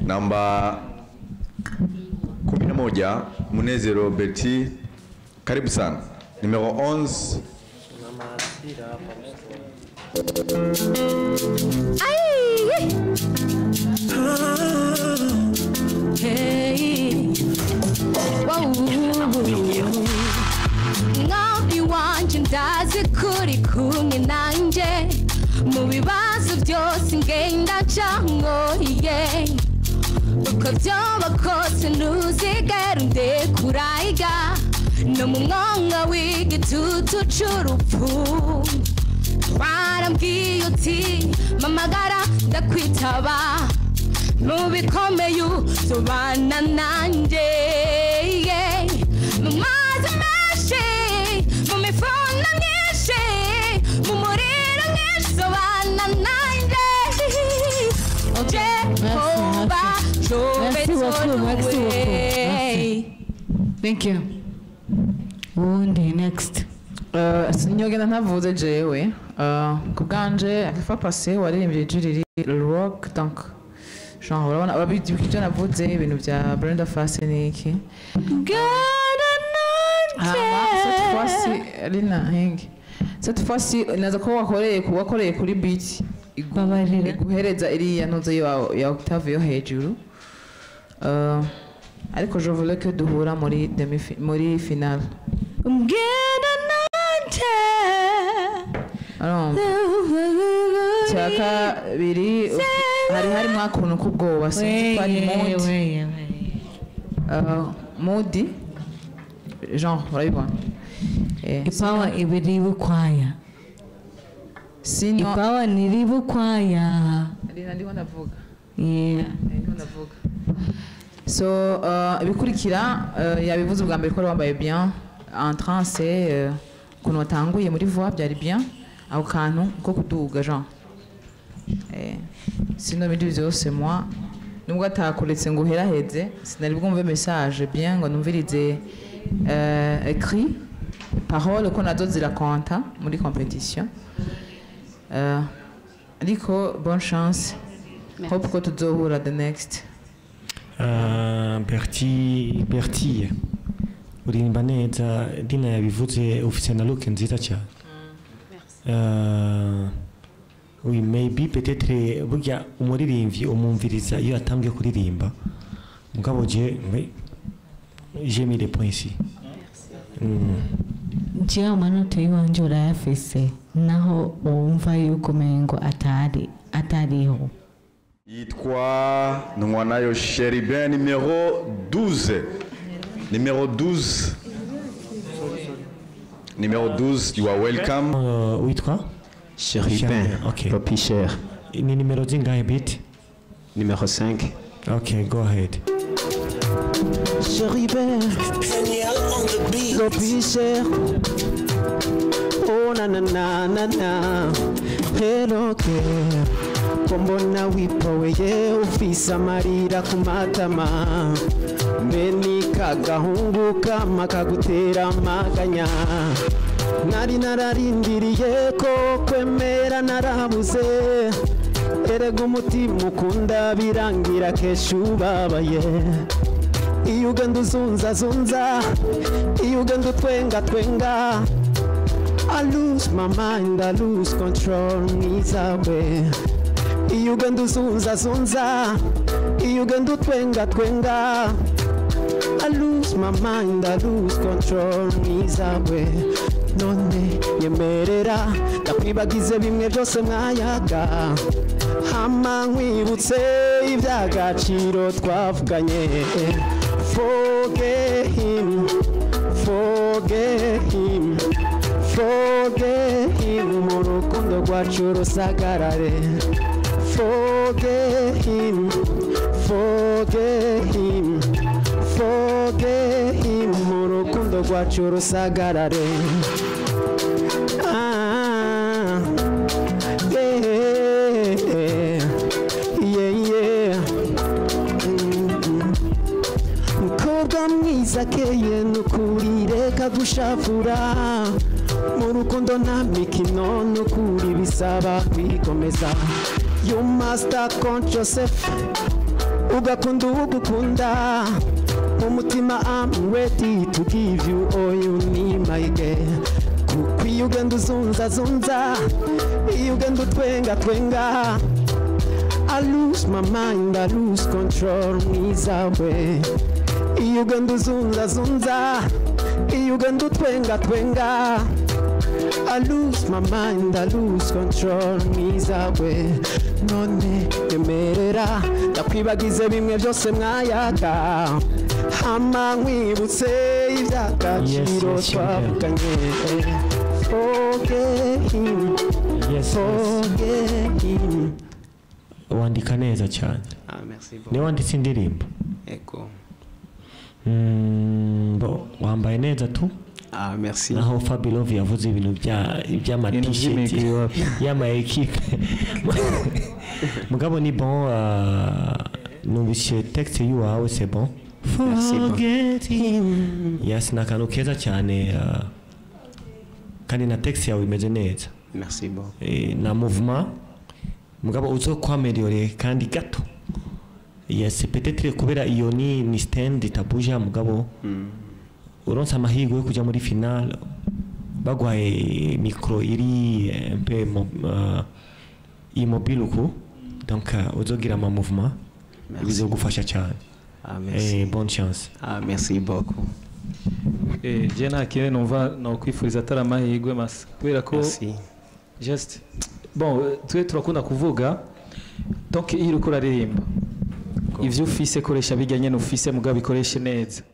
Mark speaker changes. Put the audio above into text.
Speaker 1: namba 11 Munezero Betty, karibu sana. Numero 11
Speaker 2: mwami wanje ndazi kuri kumwe nanje mu bibazo byose ngenda cangoye uko vyoba kose ntuzigera undekurayiga no mu mwonga w'igitutu c'urupfu warambwiye uti mamagara ndakwitaba mu bikomeye uzobana nanjye yeah. mu mazi menshi mu mifundo myinshi mu muriro mwinshi uzobana nanjye jehova
Speaker 3: Merci beaucoup, merci beaucoup.
Speaker 2: jobetoluwe
Speaker 3: Thank you. Uwundi next.
Speaker 4: Uh, sinyogenda ntavuze jewe uh, ku bwanje akifa pase waririmbye ijwi riri rock donc genre urabona urabizi ibyo navuze ibintu bya Brenda Fassie n'iki hama cette fois-ci Lina Henge cette fois-ci naza ko wakoreye ku wakoreye kuri beat igu-
Speaker 3: Babarira.
Speaker 4: iguhereza iriya ntuze ya, ya octave yo hejuru uh, ariko je voulais que duhura muri demi muri finale
Speaker 2: mbwira nanjye
Speaker 4: urumva cya kabiri hari harimo akuntu k'ubwoba sinzi ko ari mudi Uh, mudi genre urabibona Eh,
Speaker 3: Ipawa ibiri bukwaya.
Speaker 4: sino
Speaker 3: Ipawa niri bukwaya.
Speaker 4: Rina ndiho ndavuga
Speaker 3: Yeah.
Speaker 4: Eh, ndiho ndavuga so uh, ibikurikira uh, yabivuze ubwa mbere ko wari wambaye bien en trance uh, ukuntu watanguye muri voix byari bien ako kantu ko kuduga genre eh, sino ibindi byose moi nubwo atakuretse ngo uheraheze sinari bwumve message bien ngo numvirize uh, écrit parole ko nazo zirakonta muri competition uh, ariko bonne chance hope ko tuzohura the next
Speaker 5: Uh, Berti Berti uririmba neza Dina yabivuze ufite na look nziza cyane Uh, oui maybe peut-être burya umuririmbyi umumviriza iyo atambwe kuririmba mugabo je mais j'ai mis les points ici Mm.
Speaker 3: Jewe amanota y'iwanje urayafise naho wumva yuko umengo atari atariho.
Speaker 1: yitwa Nwanayo Sheribin numéro 12 numéro 12 numéro 12 you are welcome
Speaker 5: Uh, witwa
Speaker 6: Chérubin,
Speaker 5: Chérubin, ok.
Speaker 6: Poppy Cher,
Speaker 5: ni nimero zingahe bit
Speaker 6: numéro 5.
Speaker 5: okay go ahead
Speaker 6: Chérubin, Poppy Cher. Oh na na na na na, hello girl. Kombona wipoweye ufise amarira ku matama mbe ni kagahungu kama kagutera amaganya nari nararindiriye ko kwemera narabuze erega umutima ukunda birangira kesha ubabaye iyo ugenda uzunzazunza iyo ugenda utwenga twenga I lose my mind, I lose control mwiza we iyo ugenda uzunzazunza iyo ugenda utwenga twenga I lose my mind, I lose control mwiza we none nyemerera ndakwibagize bimwe byose mwayaga hama nkwibutse iby'agaciro twavuganye forget him forget him forget him mu rukundo rwacu rusagarare forget him forget him forget him mu rukundo rwacu rusagarare Ah, yeah, yeah, yeah. Mm. mukobwa mwiza akeye nukuri reka gushafura mu rukundo nta mikino nukuri bisaba kwikomeza you must account yourself ugakunda ugukunda umutima I'm ready to give you all you need my girl kuko iyo ugenda uzunza zunza iyo ugenda utwenga twenga I lose my mind, I lose control mwiza we iyo ugenda uzunza zunza iyo ugenda utwenga twenga I lose my mind, I lose control mwiza we none emerera ndakwibagize bimwe byose mwayaga hama nkwibutse iby'agaciro
Speaker 5: Yes, yes,
Speaker 6: twavuganye forget him
Speaker 5: yes, yes.
Speaker 6: forget him
Speaker 5: wandika neza cyane
Speaker 6: ah merci
Speaker 5: niwe
Speaker 6: beaucoup
Speaker 5: wanditse indirimbo
Speaker 6: ego
Speaker 5: Mm, bo wambaye neza tu
Speaker 6: ah merci
Speaker 5: naho Fabilove yavuze ibintu bya by'amatisheti
Speaker 7: by'imigwi wapi?
Speaker 5: y'ama equipe mugabo ni bon uh, numvise texte y'uwawe c'est bon
Speaker 6: Merci, bon.
Speaker 5: forget him yes ni akantu keza cyane uh, kandi na texte yawe imeze neza
Speaker 6: merci beaucoup
Speaker 5: Eh, na mouvement mugabo uzo kwameliore kandi gato yes peut-être kubera iyo ni ni stand itabuja mugabo uronse amahirwe yo kuja muri final bagwaye micro iri eh, un peu mo- uh, immobile uku donc uh, uzogira ama mouvement
Speaker 6: Merci.
Speaker 5: bizogufasha cyane
Speaker 6: ah merci
Speaker 5: eh, bonne chance
Speaker 6: ah merci beaucoup
Speaker 7: Eh, je nta kintu numva nokwifuriza atari amahirwe masa kubera ko
Speaker 6: merci
Speaker 7: just bon eh, twe turakunda kuvuga donc iyo uriko uraririmba ivyo ufise koresha bijya nyene ufise mugabo bikoreshe neza